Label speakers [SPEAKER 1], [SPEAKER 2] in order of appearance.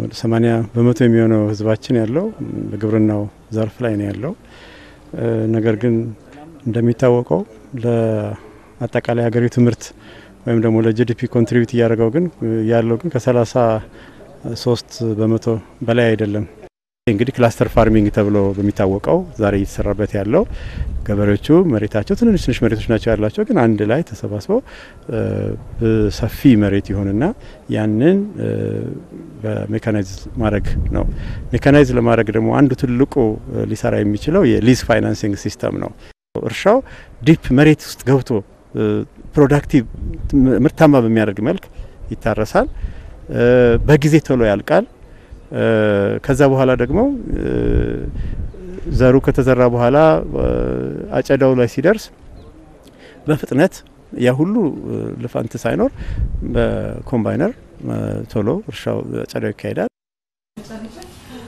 [SPEAKER 1] ሰማኒያ በመቶ የሚሆነው ህዝባችን ያለው በግብርናው ዘርፍ ላይ ነው ያለው። ነገር ግን እንደሚታወቀው ለአጠቃላይ ሀገሪቱ ምርት ወይም ደግሞ ለጂዲፒ ኮንትሪቢዩት እያደረገው ግን ያለው ግን ከሰላሳ ሶስት በመቶ በላይ አይደለም። እንግዲህ ክላስተር ፋርሚንግ ተብሎ በሚታወቀው ዛሬ እየተሰራበት ያለው ገበሬዎቹ መሬታቸው ትንንሽ ትንሽ መሬቶች ናቸው ያላቸው፣ ግን አንድ ላይ ተሰባስበው ሰፊ መሬት ይሆንና ያንን በሜካናይዝ ማድረግ ነው። ሜካናይዝ ለማድረግ ደግሞ አንዱ ትልቁ ሊሰራ የሚችለው የሊዝ ፋይናንሲንግ ሲስተም ነው። እርሻው ዲፕ መሬት ውስጥ ገብቶ ፕሮዳክቲቭ ምርታማ በሚያደርግ መልክ ይታረሳል። በጊዜ ቶሎ ያልቃል። ከዛ በኋላ ደግሞ ዘሩ ከተዘራ በኋላ አጨዳው ላይ ሲደርስ በፍጥነት ያ ሁሉ ልፋንት ሳይኖር በኮምባይነር ቶሎ እርሻው አጨዳው ይካሄዳል።